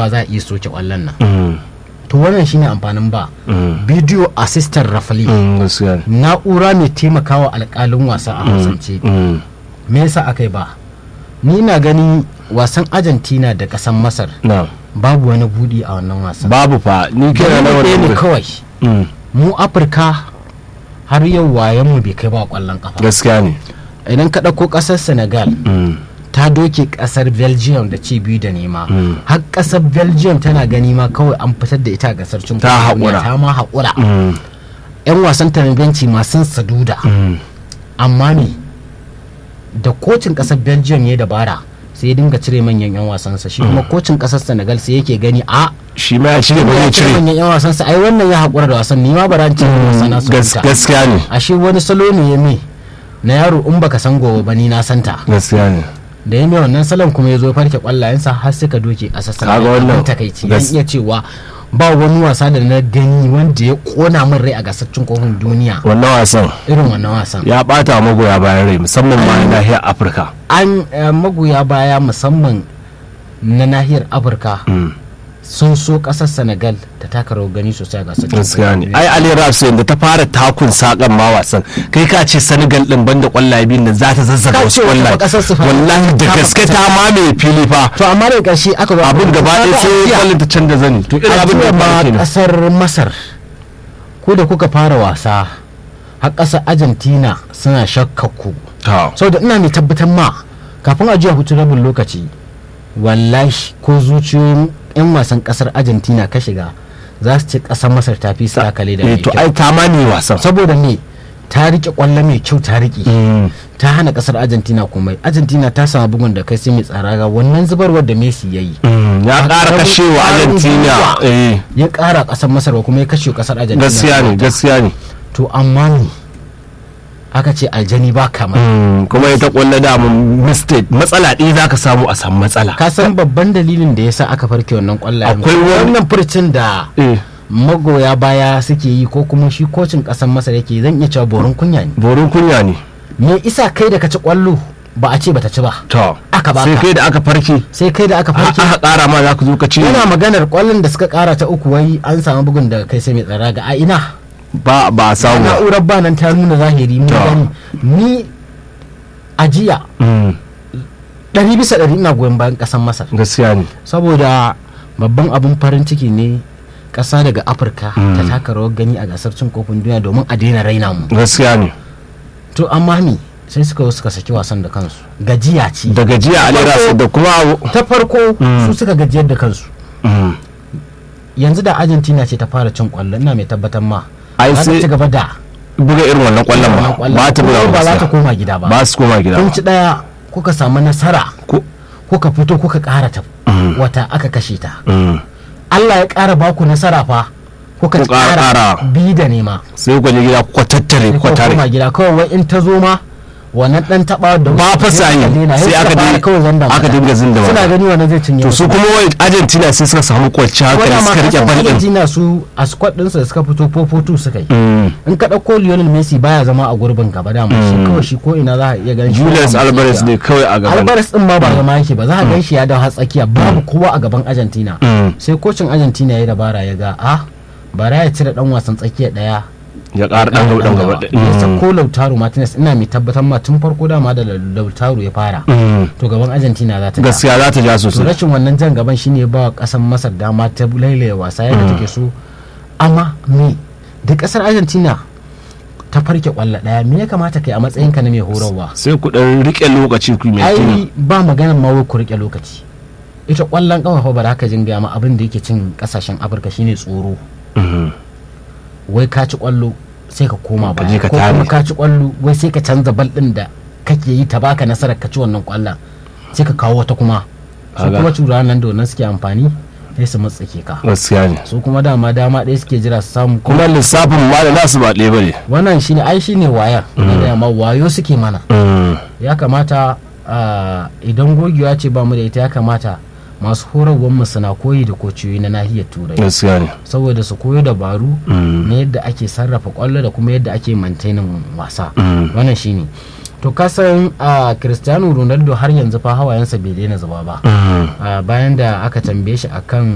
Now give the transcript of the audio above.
fa za a iya soke kwallon nan Mm, to wannan shine amfanin ba mm, video assistant referee mm, gaskiya ne na'ura mai taimakawa alkalin wasa a hausance Mm, me yasa aka yi ba ni na gani wasan argentina da kasan masar na babu wani budi a wannan wasan babu fa ni kira na Dalili ɗaya ne wani kawai Mm, mu afirka har yau wayan mu bai kai ba kwallon kafa gaskiya ne idan ka ɗauko ƙasar senegal Mm, ta doke ƙasar belgium da ci biyu da nema Mm. har ƙasar belgium tana gani ma kawai an fitar da ita a gasar cin Ta kofin duniya, haƙura. ta ma haƙura mm, yan wasan ta na benci masu saduda mm. amma ne da kocin ƙasar belgium ya dabara sai ya dinga cire manyan yan wasansa shi kuma kocin ƙasar senegal sai yake gani a shi ma ya cire ba ya zai cire cire manyan yan wasansa ai wannan ya haƙura da wasan ni ma ba ran cire wasana su Gas- huta gaskiya ne ashe wani salo ne ya me na yaro in baka san gobe ba ni na santa gaskiya ne da ya mai wannan salon kuma ya zo farke kwallayensa har suka doke a sassan Kaga wannan takaici gas- zan iya cewa ba wani wasa da na gani wanda ya kona min rai a gasar cin kofin duniya wannan wasan irin wannan wasan ya bata wa magoya bayan rai musamman ma na nahiyar afirka an eh, magoya baya musamman na nahiyar afirka Mm, sun so kasar senegal ta taka rawar gani sosai a gasar cin gaskiya kofin ne duniya. ai ali raps da ta fara takun sakan ma wasan kai ka ce senegal din banda kwallaye biyun nan za ta zazzaga Ka wasu ce wata kwallaye ƙasar su fa- wallahi da ta gaske fita. ta mamaye fili fa to amma da ƙarshe aka zo abin gaba ɗaya Kaga sai Algeria- kwallon ta canza zani to irin abin da ya ma faru kenan kasar masar ko da kuka fara wasa har kasar argentina suna shakka ku Ta. saboda ina mai tabbatar ma kafin a jiya hutu rabin lokaci wallahi ko zuciyoyin 'yan wasan kasar argentina ka shiga za su ce kasar masar ta fi sa kale da eh mai to kyau ai ta mamaye wasan saboda me ta rike kwallo mai kyau ta rike Mm, ta hana kasar argentina komai argentina ta samu bugun da kai sai mai tsara ga wannan zubarwar da messi ya yi mm, ya ƙara Ƙaramin kashewa ƙwarin argentina gwiwa. eh ya kara kasar masar ba kuma ya kashe kasar argentina gaskiya ne gaskiya ne to amma ne aka ce aljani ba kamar Mm, kuma ita kwallo da mun mistake matsala ɗaya za ka samu a samu matsala ka san babban dalilin da yasa aka farke wannan kwallayen Akwai wani- wannan furcin da eh magoya baya suke yi ko kuma shi kocin kasar masar yake zan iya cewa borin kunya ne borin kunya ne me isa kai da ka ci kwallo ba a ce bata ci ba to Aka baka. sai kai da aka farke sai kai da aka farke aka ƙara ma za ka zo ka ce yana maganar kwallon da suka kara ta uku wai an samu bugun daga kai sai mai tsara ga a ina ba ba a samu ba. na'urar ba nan ta nuna zahiri mun To. gani ni a jiya Mm, ɗari bisa ɗari ina goyon bayan ƙasar masar gaskiya ne saboda babban abin farin ciki ne ƙasa daga afirka ta taka rawar gani a gasar cin kofin duniya domin a daina raina mu gaskiya ne to amma ni sai suka zo suka saki wasan da kansu gajiya ce da gajiya alera da kuma ta farko Mm. su suka gajiyar da kansu Mm, yanzu da argentina ce ta fara cin kwallo ina mai tabbatar ma Ai, za ta sai- ci gaba da buga irin wannan kwallon wannan ba kwallon. ba ta buga Kuma ba za ta gaskiya. koma gida ba ba su koma gida kun ba ci daya kuka samu nasara Ko- kuka fito kuka ƙara ta Mm. wata aka kashe ta Mm, Allah ya ƙara baku nasara fa kuka Ku ƙara- ƙara ƙara. bi da nema sai ku je gida ku tattare sai ku kuka koma tare gida kawai wai in ta zo ma wannan dan taba da ba fa sa yi sai aka dinga kawai zanda aka mata. dinga zinda suna mata gani wannan zai cinye to su kuma wai argentina sai suka samu kwanciyar hankali suka rike bal din Argentina su a squad ɗinsu da suka fito 4-4-2 suka yi Mm, in ka ɗauko Lionel Messi baya zama a gurbin gaba da shi kawai shi ko ina za a iya ganin shi julius ba alvarez matsala. ne kawai a gaban Alvarez din ma ba zama yake ba za a gan shi ya dawo har tsakiya babu kowa a gaban Argentina Mm, sai kocin Argentina ya yi dabara ya ga a bara ya cire dan wasan tsakiya daya ya ƙara ɗan gaba ɗan gaba ya sako Lautaro Martinez ina mai tabbatar ma tun farko dama da Lautaro ya fara Mm, to gaban Argentina za ta ja. gaskiya za ta ja to sosai rashin wannan jan gaban shine ya ba wa kasan Masar dama ta lailaya wasa yadda take so amma me da kasar Argentina ta farke kwallo daya me ya kamata kai a matsayinka na mai horarwa sai ku ɗan rike lokaci ku mai ai ba maganar ma wai ku rike lokaci ita kwallon kafa fa ba za ka jinga ma abin da yake cin kasashen afirka shine tsoro Mhm. wai ka ci kwallo sai ka koma Ka baya je ka ko kuma tare. ka ci kwallo wai sai ka canza bal din da kake yi ta baka nasarar ka ci wannan kwallon sai ka kawo wata kuma su Kaga. kuma cura nan da wannan suke amfani sai su matsake ka gaskiya ne su kuma dama dama ɗaya suke jira su samu kuma kuma lissafin ma da nasu ba ɗaya bane wannan shine ai shine wayar na da yamma wayo suke mana Mm, ya kamata ah, idan gogewa ce ba mu da ita ya kamata masu horarwar mu suna koyi da kociyoyi na nahiyar turai gaskiya ne saboda su koyo dabaru Mm. na yadda ake sarrafa kwallo da kuma yadda ake mantainin wasa Mm. wannan shine to kasan a cristiano ronaldo har yanzu fa hawayensa bai daina zuba ba Mm. Ah, bayan da aka tambaye shi akan